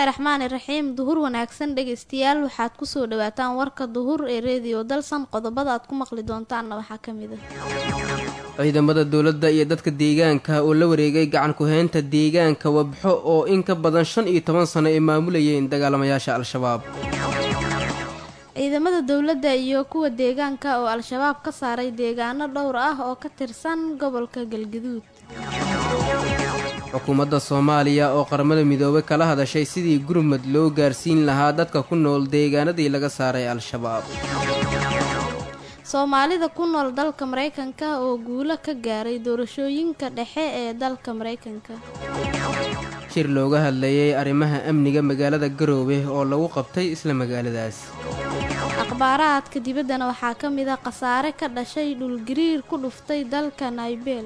bismillaahi raxmaani raxiim duhur wanaagsan dhegeystayaal waxaad kusoo dhawaataan warka duhur ee reediyo dalsan qodobada aad ku maqli doontaanna waxaa ka mid ah ciidamada dowladda iyo dadka deegaanka oo la wareegay gacan ku-heynta deegaanka wabxo oo in ka badan shan iyo toban sano ay maamulayeen dagaalamayaasha al-shabaab ciidamada dowladda iyo kuwa deegaanka oo al-shabaab ka saaray deegaano dhowr ah oo ka tirsan gobolka galgaduud xukuumadda soomaaliya oo qaramada midoobay kala hadashay sidii gurmad loo gaarsiin lahaa dadka ku nool deegaanadii laga saaray al-shabaab soomaalida ku nool dalka maraykanka oo guulo ka gaaray doorashooyinka dhexe ee dalka maraykanka shir looga hadlayay arrimaha amniga magaalada garoowe oo lagu qabtay isla magaaladaas akhbaaraadka dibaddana waxaa ka mid a khasaare ka dhashay dhulgariir ku dhuftay dalka naybeel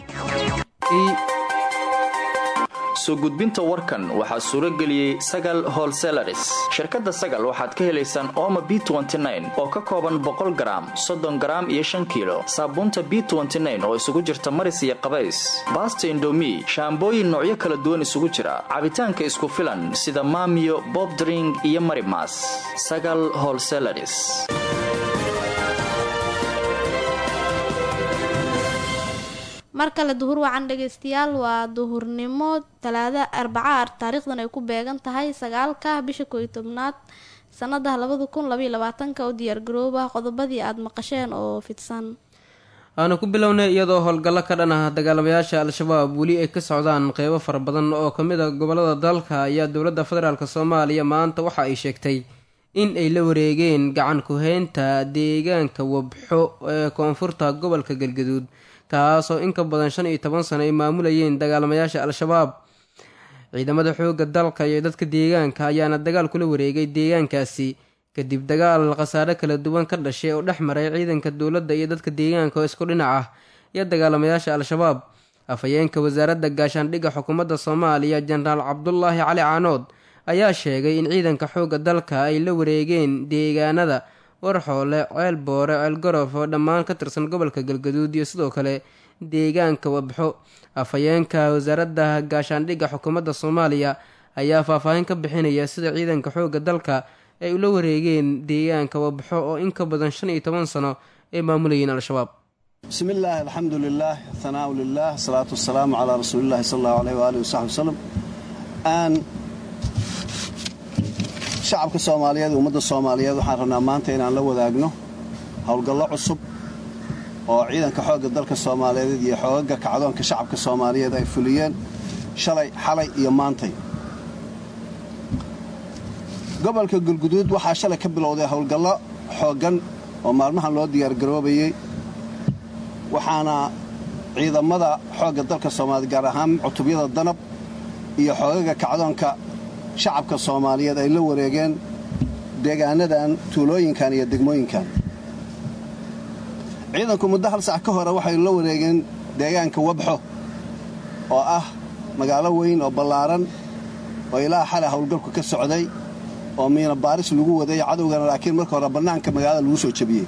soo gudbinta warkan waxaa suuro geliyey sagal holselaris shirkadda sagal waxaad ka helaysaan ooma b oo ka kooban boqol garaam soddon garaam iyo shan kiilo saabuunta b oo isugu jirta maris iyo qabays baasta indomi shaambooyin noocyo kala duwan isugu jira cabitaanka isku filan sida maamiyo bobdring iyo marimas sagal holselaris mar kale duhur wacan dhegeystayaal waa duhurnimo talaada arbaca taariikhdan ay ku beegan tahay sagaalka bisha kooiyo tobnaad sanada labada kun labaiyo labaatanka u diyaargarooba qodobadii aada maqasheen oo fidsan aanu ku bilownay iyadoo howlgallo ka dhan ah dagaalamayaasha al-shabaab weli ay ka socdaan qeybo fara badan oo ka mid a gobolada dalka ayaa dowladda federaalk soomaaliya maanta waxa ay sheegtay in ay la wareegeen gacan ku-heynta deegaanka wabxo ee koonfurta gobolka galgaduud kaasoo in ka badan shan iyo toban sano ay maamulayeen dagaalamayaasha al-shabaab ciidamada xoogga dalka iyo dadka deegaanka ayaana dagaal kula wareegay deegaankaasi kadib dagaal khasaare kala duwan ka dhashay oo dhex maray ciidanka dowladda iyo dadka deegaanka oo isku dhinac ah iyo dagaalamayaasha al-shabaab afhayeenka wasaaradda gaashaandhigga xukuumadda soomaaliya jenaraal cabdulaahi cali caanood ayaa sheegay in ciidanka xoogga dalka ay la wareegeen deegaanada warxoole ceel boore ceel gorof oo dhammaan ka tirsan gobolka galgaduud iyo sidoo kale deegaanka wabxo afhayeenka wasaaradda gaashaandhigga xukuumadda soomaaliya ayaa faahfaahin ka bixinaya sida ciidanka xoogga dalka ay ula wareegeen deegaanka wabxo oo in ka badan shan iyo toban sano ay maamulayeen al-shabaab bismi illaahi alxamdu lilaah hanaau lilah asalaatu wasalaamu calaa rasuulillahi sal allahu aleyh waaalih wasaxbi wasalam shacabka soomaaliyeed ummadda soomaaliyeed waxaan rabnaa maanta inaan la wadaagno howlgallo cusub oo ciidanka xoogga dalka soomaaliyeed iyo xoogaga kacdoonka shacabka soomaaliyeed ay fuliyeen shalay xalay iyo maantay gobolka galguduud waxaa shalay ka bilowday howlgallo xooggan oo maalmahan loo diyaargaroobayey waxaana ciidamada xoogga dalka soomaaliyeed gaar ahaan cutubyada danab iyo xoogaga kacdoonka shacabka soomaaliyeed ay la wareegeen deegaanadan tuulooyinkan iyo degmooyinkan ciidanku muddo hal sac ka hore waxay la wareegeen deegaanka wabxo oo ah magaalo weyn oo ballaaran oo ilaa xalay howlgalku ka socday oo miina baaris lagu waday cadowgana laakiin marka hore bannaanka magaalada lagu soo jebiyey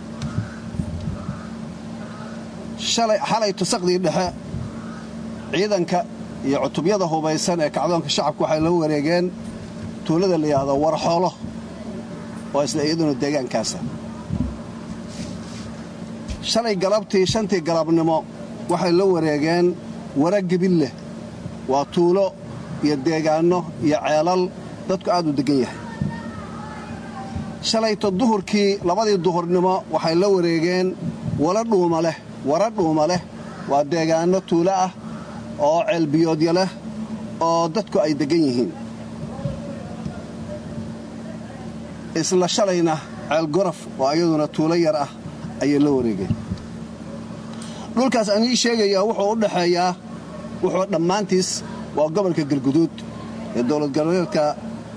xalay tusaqdii dhexe ciidanka iyo cutubyada hubaysan ee kacdoonka shacabku waxay la wareegeen tuulada la yidhaahdo warxoolo oo isla iyaduna deegaankaasa shalay galabtii shantii galabnimo waxay la wareegeen wara gebilleh waa tuulo iyo deegaanno iyo ceelal dadku aad u deggan yahay shalayto duhurkii labadii duhurnimo waxay la wareegeen wala dhuuma leh wara dhuuma leh waa deegaanno tuulo ah oo ceelbiyoodya leh oo dadku ay deggan yihiin isla shalayna ceel gorof oo ayaduna tuulo yar ah ayay la wareegeen dhulkaas aan ii sheegayaa wuxuu u dhaxeeyaa wuxuu dhammaantiis waa gobolka galguduud ee dowlad goboleedka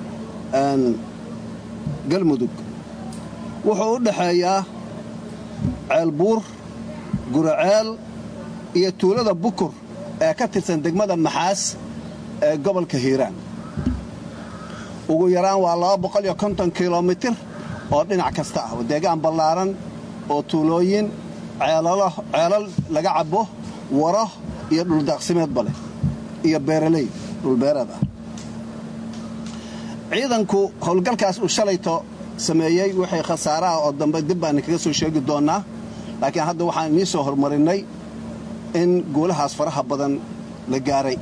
galmudug wuxuu u dhaxeeyaa ceelbuur guraceel iyo tuulada bukur ee ka tirsan degmada maxaas ee gobolka hiiraan ugu yaraan waa kilomitir oo dhinac kasta ah deegaan ballaaran oo tuulooyin ceelal laga cabbo waro iyo dhuldaaqsimeedba leh iyo beeraley dhulbeereed ah ciidanku howlgalkaas uu shalayto sameeyey wixii khasaare ah oo dambe dib baan kaga soo sheegi doonnaa laakiin hadda waxaan inii soo hormarinnay in guulahaas faraha badan la gaaray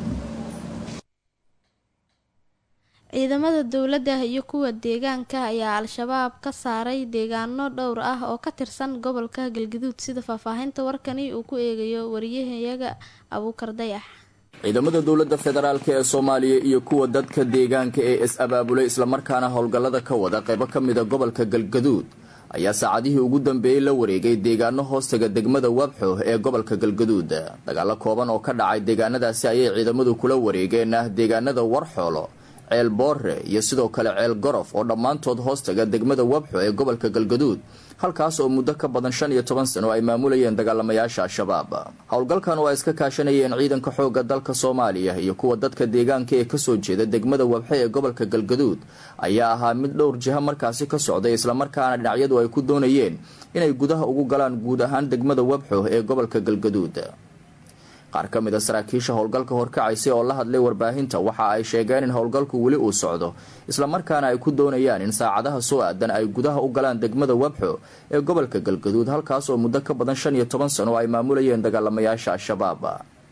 ciidamada dowladda iyo kuwa deegaanka ayaa al-shabaab ka saaray deegaano dhowr ah oo ka tirsan gobolka galgaduud sida faahfaahinta warkani uu ku eegayo wariyahayaga abuukar dayax ciidamada dowladda federaalk ee soomaaliya iyo kuwa dadka deegaanka ee is-abaabulay islamarkaana howlgallada ka wada qaybo ka mida gobolka galgaduud ayaa saacadihii ugu dambeeyey la wareegay deegaano hoostaga degmada wabxo ee gobolka galgaduud dagaalo kooban oo ka dhacay deegaanadaasi ayay ciidamadu kula wareegeen deegaanada warxoolo ceel boore iyo sidoo kale ceel gorof oo dhammaantood hoostaga degmada wabxo ee gobolka galgaduud halkaas oo muddo ka badan shan iyo toban sano ay maamulayeen dagaalamayaasha al-shabaab howlgalkan oo ay iska kaashanayeen ciidanka xoogga dalka soomaaliya iyo kuwa dadka deegaanka ee kasoo jeeda degmada wabxe ee gobolka galgaduud ayaa ahaa mid dhowr jiha markaasi ka socday islamarkaana dhinacyadu ay ku doonayeen inay gudaha ugu galaan guud ahaan degmada wabxo ee gobolka galgaduud qaar ka mid a saraakiisha howlgalka horkacaysay oo la hadlay warbaahinta waxa ay sheegeen in howlgalku weli uu socdo islamarkaana ay ku doonayaan in saacadaha soo aadan ay gudaha u galaan degmada wabxo ee gobolka galgaduud halkaas oo muddo ka badan shan iyo toban sano ay maamulayeen dagaalamayaasha al-shabaab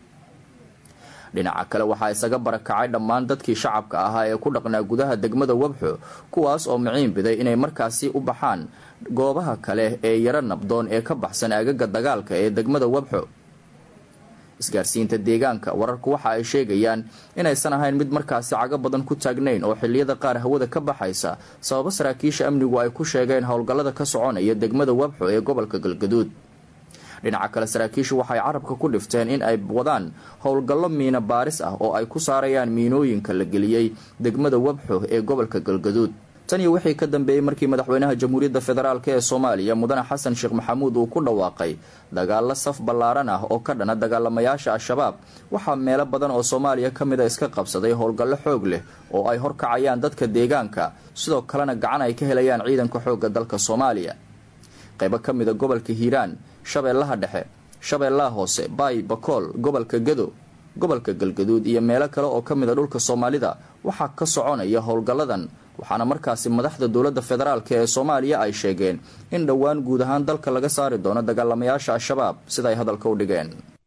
dhinaca kale waxaa isaga barakacay dhammaan dadkii shacabka ahaa ee ku dhaqnaa gudaha degmada wabxo kuwaas oo miciin biday inay markaasi u baxaan goobaha kale ee yaro nabdoon ee ka baxsan aagaga dagaalka ee degmada wabxo isgaarsiinta deegaanka wararku waxa ay sheegayaan inaysan ahayn mid markaasi cago badan ku taagnayn oo xilliyada qaar hawada ka baxaysa sababo saraakiisha amnigu ay ku sheegeen howlgallada ka soconaya degmada wabxo ee gobolka galgaduud dhinaca kale saraakiishu waxay carabka ku dhifteen in ay wadaan howlgallo miina baaris ah oo ay ku saarayaan miinooyinka la geliyey degmada wabxo ee gobolka galgaduud tan iyo wixii ka dambeeyey markii madaxweynaha jamhuuriyadda federaalk ee soomaaliya mudane xasan sheekh maxamuud uu ku dhawaaqay dagaalo saf ballaaran ah oo ka dhana dagaalamayaasha al-shabaab waxaa meelo badan oo soomaaliya ka mid a iska qabsaday howlgallo xoog leh oo ay horkacayaan dadka deegaanka sidoo kalena gacan ay ka helayaan ciidanka xoogga dalka soomaaliya qaybo ka mida gobolka hiiraan shabeellaha dhexe shabeellaha hoose baay bakool gobolka gado gobolka galgaduud iyo meelo kale oo ka mida dhulka soomaalida waxaa ka soconaya howlgalladan waxaana markaasi madaxda dowladda federaalk ee soomaaliya ay sheegeen in dhowaan guud ahaan dalka laga saari doono dagaalamayaasha al-shabaab sida ay hadalka u dhigeen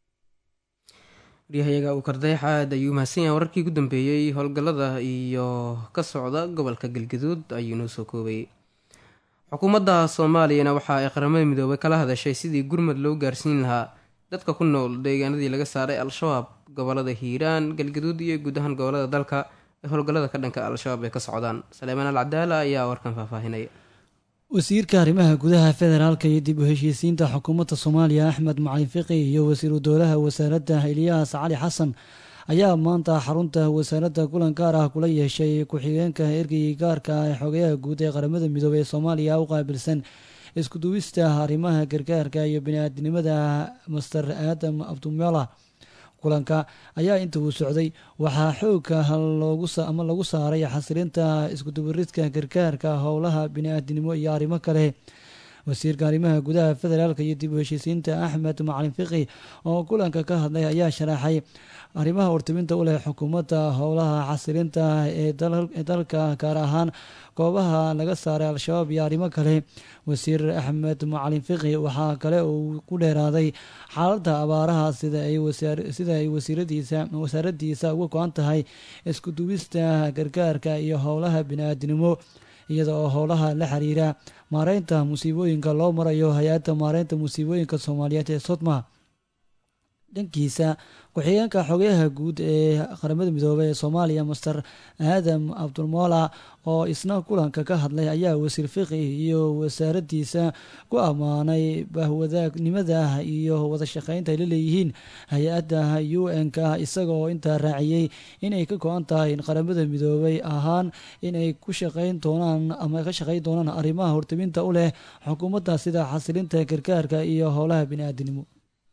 waryahayaga uu kardayax aad ayuu mahadsan yahay wararkii ugu dambeeyey howlgallada iyo ka socda gobolka galgaduud ayuu noo soo koobayay xukuumadda soomaaliyana waxa ay qaramada midoobay kala hadashay sidii gurmad loo gaarsiin lahaa dadka ku nool deegaanadii laga saaray al-shabaab gobolada hiiraan galgaduud iyo guud ahaan gobolada dalka ee howlgallada ka dhanka al-shabaab ay ka socdaan saleemaan al cadaala ayaa warkan faahfaahinaya wasiirka arrimaha gudaha federaalka iyo dib u heshiisiinta xukuumadda soomaaliya axmed macalin fiqi iyo wasiiru dowlaha wasaaradda ilyaas cali xasan ayaa maanta xarunta wasaaradda kulan gaar ah kula yeeshay ku-xigeenka ergeygii gaarka ah ee xogayaha guud ee qaramada midoobey ee soomaaliya u qaabilsan iskuduwista arrimaha gargaarka iyo bini-aadinimada master aadam abdumela kulanka ayaa inta uu socday waxaa xoogka ama lagu saaray xasilinta iskudubaridka gargaarka howlaha bini-aadinimo iyo arrimo kale wasiirka arrimaha gudaha federaalk iyo dib u heshiisiinta axmed macalin fiqi oo kulanka ka hadlay ayaa sharaxay arrimaha wartiminta u leh xukuumadda howlaha xasilinta ee dalka gaar ahaan goobaha laga saaray al-shabaab iyo arrimo kale wasiir axmed macalin fiqi waxaa kale uu ku dheeraaday xaaladda abaaraha sida ay wasaaradiisa uga go-an tahay isku duwista gargaarka iyo howlaha bini-aadinimo iyada oo howlaha la xiriira maareynta musiibooyinka loo marayo hay-adda maareynta musiibooyinka soomaaliyeed ee sodma dhankiisa ku-xigeenka xogayaha guud ee qaramada midoobey ee soomaaliya master aadam cabdulmoola oo isna kulanka ka hadlay ayaa wasiir fiqi iyo wasaaradiisa ku ammaanay bahwadaagnimada iyo wadashaqeynta ay la leeyihiin hay-adda u n-k isagaoo intaa raaciyey inay ka go-an tahay in qaramada midoobey ahaan inay ku shaqeyn doonaan ama ka shaqeyn doonaan arrimaha hortiminta u leh xukuumadda sida xasilinta gargaarka iyo howlaha bini-aadinimo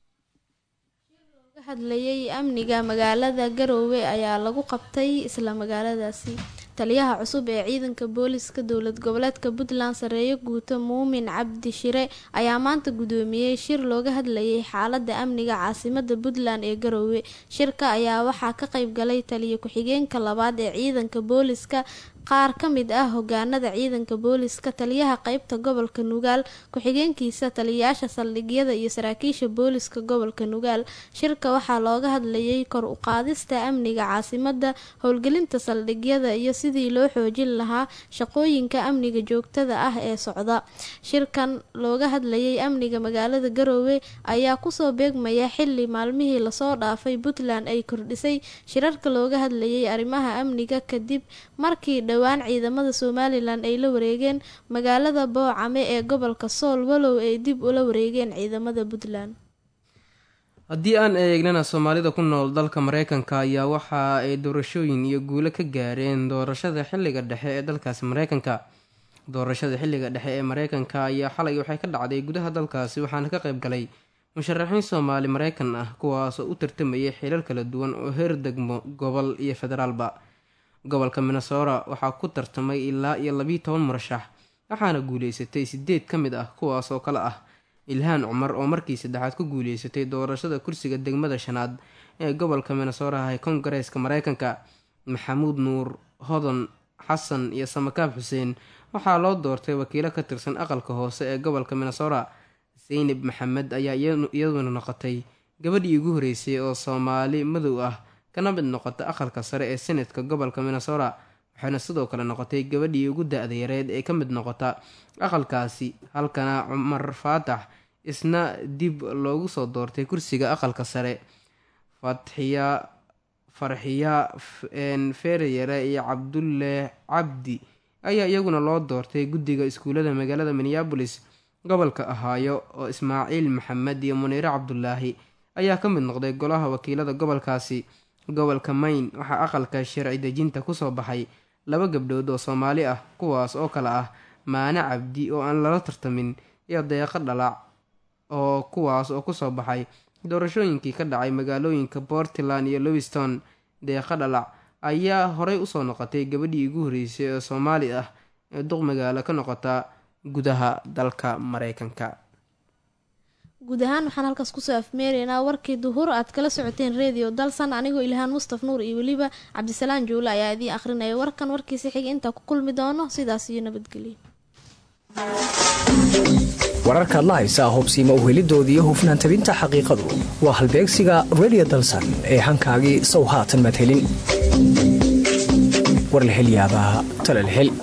hadlayay amniga magaalada garoowe ayaa lagu qabtay isla magaaladaasi taliyaha cusub ee ciidanka booliska dowlad goboleedka puntland sareeyo guuto muumin cabdi shire ayaa maanta gudoomiyey shir looga hadlayay xaalada amniga caasimada puntland ee garoowe shirka ayaa waxaa ka qeyb galay taliya ku-xigeenka labaad ee ciidanka booliska qaar ka mid ah hogaanada ciidanka booliska taliyaha qeybta gobolka nugaal ku-xigeenkiisa taliyayaasha saldhigyada iyo saraakiisha booliska gobolka nugaal shirka waxaa looga hadlayay kor u qaadista amniga caasimada howlgelinta saldhigyada iyo sidii loo xoojin lahaa shaqooyinka amniga joogtada ah ee socda shirkan looga hadlayay amniga magaalada garoowe ayaa kusoo beegmaya xili maalmihii lasoo dhaafay puntland ay kordhisay shirarka looga hadlayay arrimaha amniga kadib markii dhowaan ciidamada somalilan ay la wareegeen magaalada boocame ee gobolka sool walow ay dib ula wareegeen ciidamada puntland haddii aan eegnana soomaalida ku nool dalka mareykanka ayaa waxa ay doorashooyin iyo guulo ka gaareen doorashada xilliga dhexe ee dalkaasi mareykanka doorashada xilliga dhexe ee mareykanka ayaa xalay waxay ka dhacday gudaha dalkaasi waxaana ka qayb galay musharaxiin soomaali mareykan ah kuwaasoo u tartamayay xilal kala duwan oo heer degmo gobol iyo federaalba gobolka minnesota waxaa ku tartamay ilaa iyo labiiyo toban murashax waxaana guuleysatay sideed ka mid ah kuwaas oo kale ah ilhaan cumar oo markii saddexaad ku guuleysatay doorashada kursiga degmada shanaad ee gobolka minnesota ee kongareeska mareykanka maxamuud nuur hodan xasan iyo samakaab xuseen waxaa loo doortay wakiilo ka tirsan aqalka hoose ee gobolka minnesota seynab maxamed ayaa iyaduna noqotay gabadhii ugu horeysay oo soomaali madow ah kana mid noqota aqalka sare ee senatka gobolka minnesota waxayna sidoo kale noqotay gabadhii ugu da-da yareed ee ka mid noqota aqalkaasi halkana cumar faatax isna dib loogu soo doortay kursiga aqalka sare fatxiya farxiya feereyare iyo cabdulle cabdi ayaa iyaguna loo doortay guddiga iskuullada magaalada minneabolis gobolka ahaayo oo ismaaciil maxamed iyo muniire cabdulaahi ayaa ka mid noqday golaha wakiilada gobolkaasi gobolka mayn waxaa aqalka sharci dejinta kusoo baxay laba gabdhood oo soomaali ah kuwaas oo kale ah maane cabdi oo aan lala tartamin iyo deeqo dhalac oo kuwaas oo kusoo baxay doorashooyinkii ka dhacay magaalooyinka portland iyo lowiston deeqo dhalac ayaa horey usoo noqotay gabadhii ugu horeysay oo soomaali ah ee duq magaalo ka noqota gudaha dalka mareykanka guud ahaan waxaan halkaas kusoo afmeeraynaa warkii duhur aad kala socoteen redio dalsan anigoo ilhaan mustaf nuur iyo weliba cabdisalaan juule ayaa idiin akhrinaya warkan warkiisi xiga intaa ku kulmi doono sidaas iyo nabadgelyo wararkaad la haysaa hubsiima uhelidoodiiyo hufnaan tabinta xaqiiqadu waa halbeegsiga redio dalsan ee hankaagii sow haatan maad helin war la helyaabaa talal hel